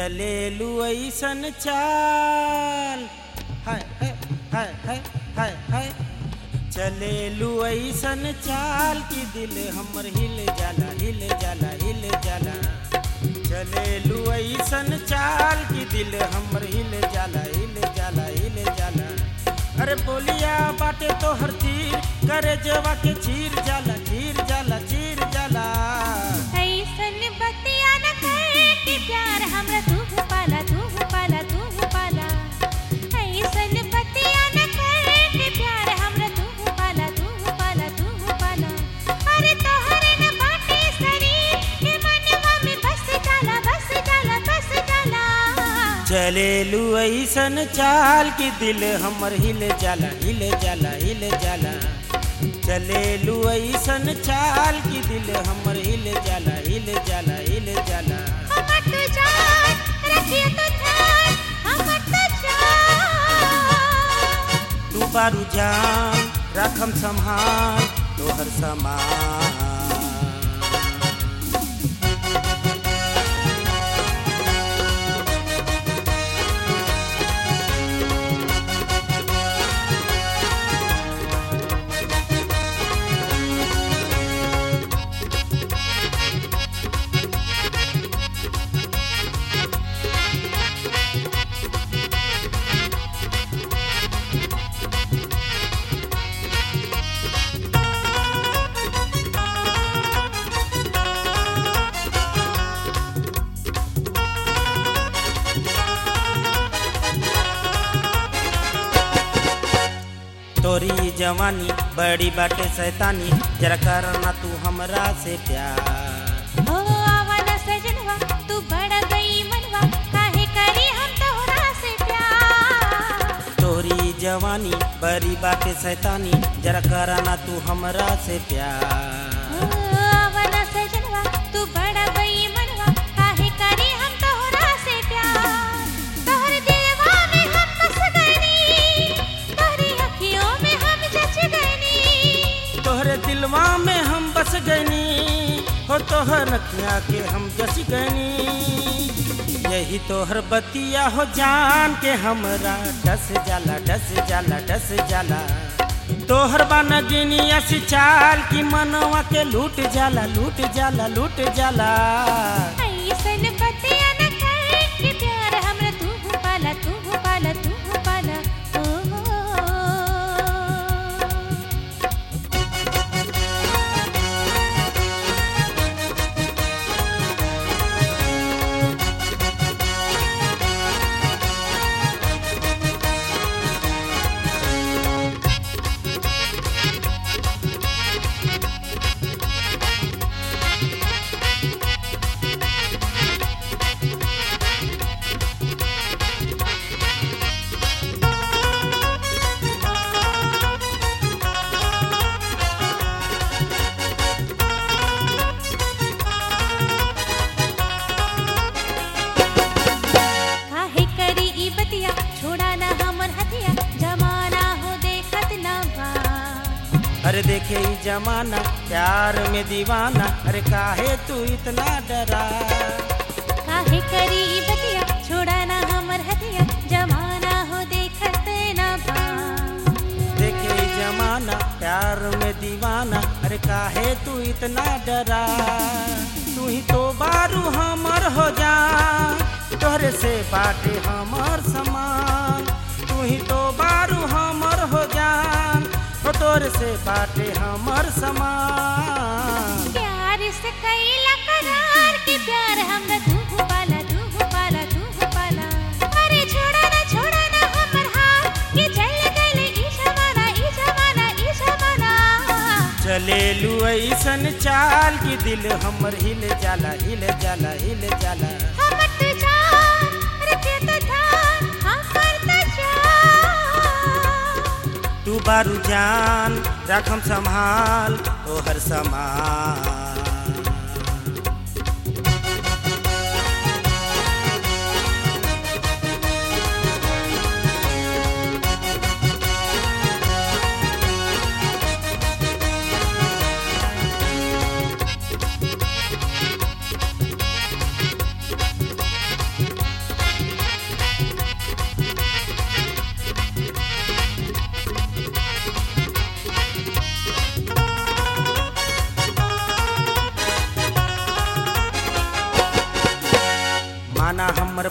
चलेलू ऐसन चाल हाय हाय हाय हाय हाय हाय चलेलू ऐसन चाल कि दिल हमर हिल जाला हिल जाला हिल जाला चलेलू ऐसन चाल कि दिल हमर हिल जाला हिल जाला हिल जाला अरे बोलिया बाटे तो हर तीर करे जवा के चीर जाला चीर जाला चीर जाला ऐसन बतिया न कर कि प्यार हमरा तू पाला तू पाला तू पाला ऐसन बतिया न कर कि प्यार हमरा तू पाला तू पाला तू पाला अरे तोहरे न बाटे शरीर के मनवा में बस जाला बस जाला बस जाला चलेलू ऐसन चाल कि दिल हमर हिल जाला हिल जाला हिल जाला चलेलू ऐसन चाल कि दिल हमर हिल जाला हिल जाला हिल जाला हमर तो जान रखिए तो ध्यान हमर तो जान तू बारू जान रखम संभाल तोहर समान तोरी जवानी बड़ी बाटे शैतानी जरा करना तू हमरा से प्यार ओ आवन सजनवा तू बड़ा गई मनवा काहे करी हम तोहरा से प्यार तोरी जवानी बड़ी बाटे शैतानी जरा करना तू हमरा से प्यार ओ आवन सजनवा तू बड़ा गई मनवा काहे करी हम तोहरा से प्यार तोहर दिलवा में हम बस गनी तोहरी अखियों में हम जच गनी तोहरे दिलवा में हम बस गनी हो तोहर रखिया के हम जस गनी यही तोहर बतिया हो जान के हमरा डस जाला डस जाला डस जाला तोहर बान गिनिया से चाल की मनवा के लूट जाला लूट जाला लूट जाला ऐसन बतिया न कर कि प्यार हमरा तू पाला तू पाला तू पाला ओ हो काहे करी ई बतिया छोड़ा ना हमर हथिया जमाना हो देखत ना बा अरे देखे ई जमाना प्यार में दीवाना अरे काहे तू इतना डरा काहे करी ई बतिया छोड़ा ना हमर हथिया जमाना हो देखत ना बा देखे ई जमाना प्यार में दीवाना अरे काहे तू इतना डरा तू ही तो बारू हमर हो जा तोहरे से बाटे हमर समान तू ही तो बारू हमर हो जान हो तोरे से बाटे हमर समान प्यार से कैला करार कि प्यार हमरा तू पाला तू पाला तू पाला अरे छोड़ा ना छोड़ा ना हमर हाथ कि चल गइले ई जमाना ई जमाना ई जमाना चलेलू ऐसन चाल कि दिल हमर हिल जाला हिल जाला हिल जाला हमर तो जान रखे तो ध्यान हमर तो जान तू बारू जान रखम संभाल तोहर समान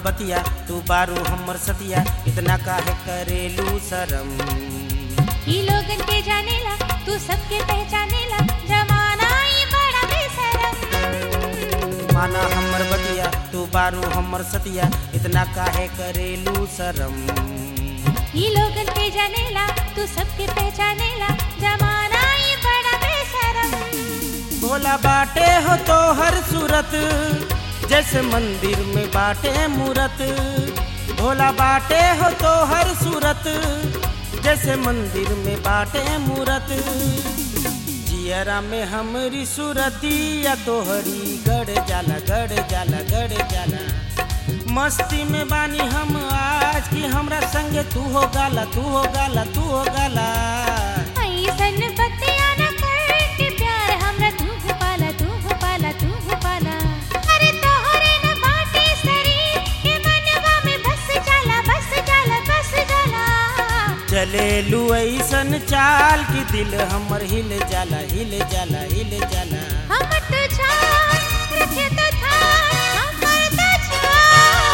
बतिया तू बारू हमर सतिया इतना काहे करेलू शरम ई लोगन के जानेला तू सबके पहचानेला जमाना ई बड़ा बेशरम माना हमर बतिया तू बारू हमर सतिया इतना काहे करेलू शरम ई लोगन के जानेला तू सबके पहचानेला जमाना ई बड़ा बेशरम भोला बाटे हो तो हर सूरत जैसे मंदिर में बाटे मूरत भोला बाटे हो तो हर सूरत जैसे मंदिर में बाटे मूरत जियरा में हमरी सूरतिया तोहरी गड़ जाला गड़ जाला गड़ जाला मस्ती में बानी हम आज की हमरा संगे तू हो गाला तू हो गाला तू हो गाला ऐसन बतिया न कर के प्यार हमरा तू हो पाला तू हो पाला तू हो पाला अरे तोहरे न बाटे शरीर के मनवा में बस जाला बस जाला बस जाला चले लू ऐसन चाल की दिल हमर हिल जाला हिल जाला हिल जाला हम तो जान रखे तो था हमर तो जान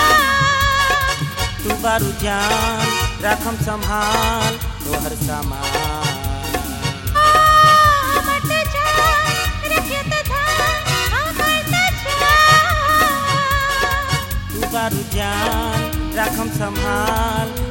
तू बारू जान राखम संभाल तोहर सामान हमर तो जान रखे तो था हमर तो जान तू बारू जान राखम संभाल